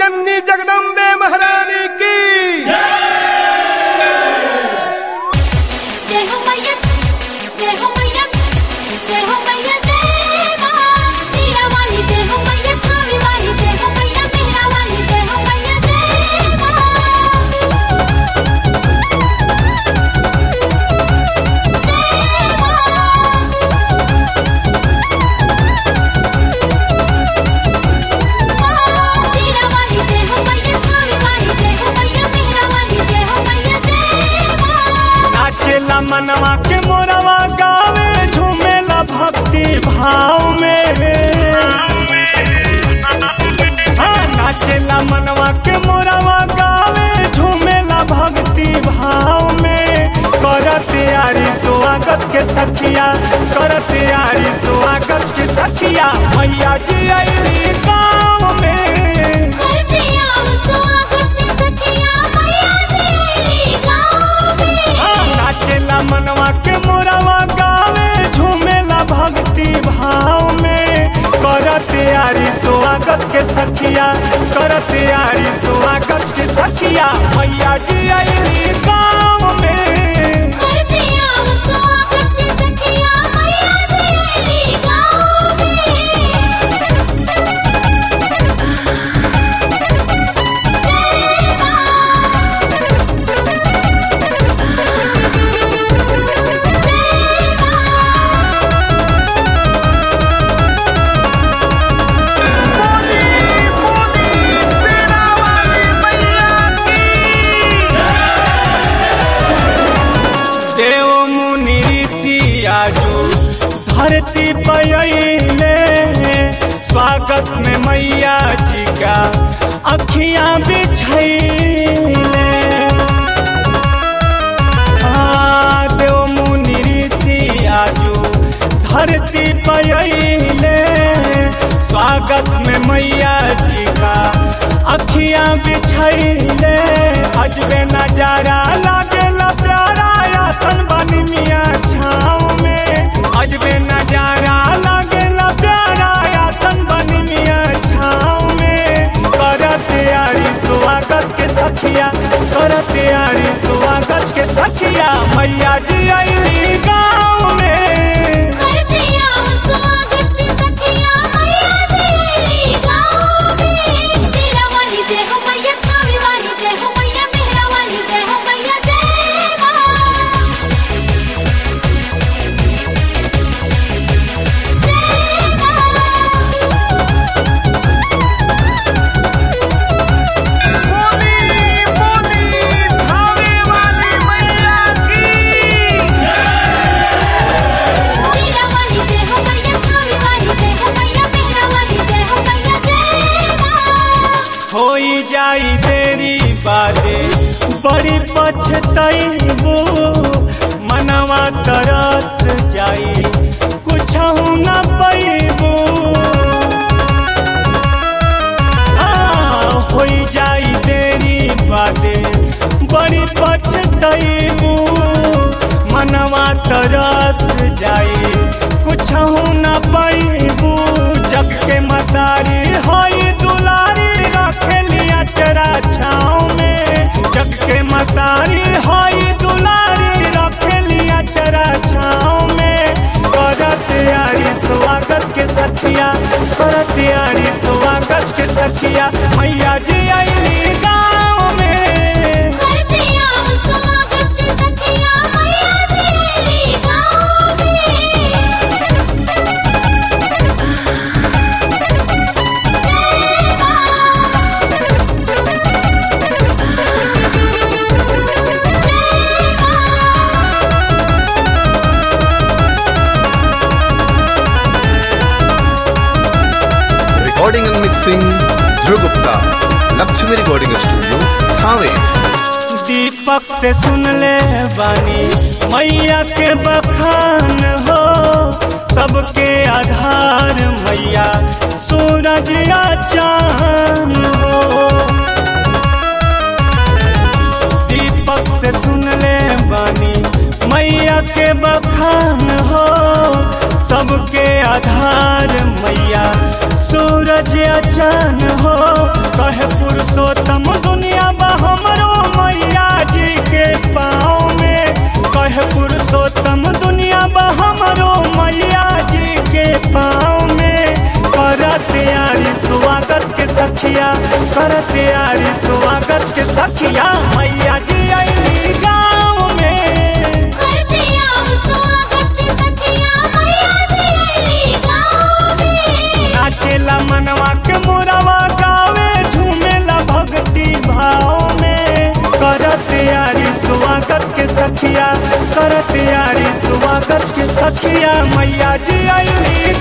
जननी जगदम्बे महारानी की जय हो मैया जय हो मैया जय हो मैया जय मां सीरा वाली जय हो मैया थावी वाली जय हो मैया मेहरा वाली जय हो मैया जय मां जय मां सीरा वाली जय हो मैया थावी वाली जय हो मैया मेहरा वाली जय हो मैया जय मां नाचेला मनवा के मोरवा गावे झूमेला भक्ति भाव में हाँ, नाचेला मनवा के मोरवा गावे झूमेला भक्ति भाव में कर तैयारी स्वागत के सखिया कर तैयारी स्वागत के सखिया मैया जी अली गाँव में करते आव स्वागत सखिया मैया जी गाँव में हाँ, नाचेला मनवा के मोरवा गावे झूमेला भक्ति भाव में कर तैयारी स्वागत के सखिया कर तैयारी स्वागत के सखिया मैया जी अली गाँव में करते आव स्वागत सखिया मैया जी गाँव में जय मां जय मां देव मुनि ऋषि आजू धरती पयले स्वागत में मैया जी का अखियां बिछैले हाँ, देव मुनि ऋषि आजू धरती पयले स्वागत में मैया जी का अखियां बिछैले अजबे नजारा लागेला प्यारा आसन बनी मियाँ छाँव में अजबे नजारा लागेला प्यारा आसन बनी मियाँ छाँव में कर तैयारी स्वागत के सखिया कर तैयारी स्वागत के सखिया मैया जी अली गाँव में करते आव स्वागत सखिया मैया जी गाँव में सीरा वाली जय हो मैया थावी वाली जय हो मैया मेहरा वाली जय हो मैया जय मां जय मां सीरा वाली जय हो मैया थावी वाली जय हो मैया मेहरा वाली जय हो मैया जय मां होई जाई देरी बादे बड़ी पछतैबू मनवा तरस जाई कुछ न पैबू होई जाई देरी बादे बड़ी पछतैबू मनवा तरस जाई कुछ न पैबू जग के मतारी होई दुलारी रखेलिया चरा छाँव में जग के मतारी होई दुलारी रखेलिया चरा छाँव में कर तैयारी स्वागत के सखिया कर तैयारी स्वागत के सखिया मैया जी अली गाँव में करते आव स्वागत सखिया मैया जी गाँव में जय मां जय मां recording and mixing Dhruv Gupta, Lakshmi Recording Studio, Thane. दीपक से सुन ले बानी मैया के बखान हो सबके आधार मैया सूरज या चांद हो दीपक से सुन ले बानी मैया के बखान हो सबके आधार मैया सूरज अचान हो कहे पुरुषोत्तम दुनिया बा हमरो मैया जी के पाँव में कहे पुरुषोत्तम दुनिया बा हमरो मैया जी के पाँव में कर तैयारी स्वागत के सखिया कर तैयारी स्वागत के सखिया मैया जी अली गाँव में करते आव स्वागत के सखिया मैया जी अइली गाँव में नाचेला मनवा के मोरवा गावे झूमेला भक्ति भाव में कर तैयारी स्वागत के सखिया कर तैयारी स्वागत के सखिया मैया जी अली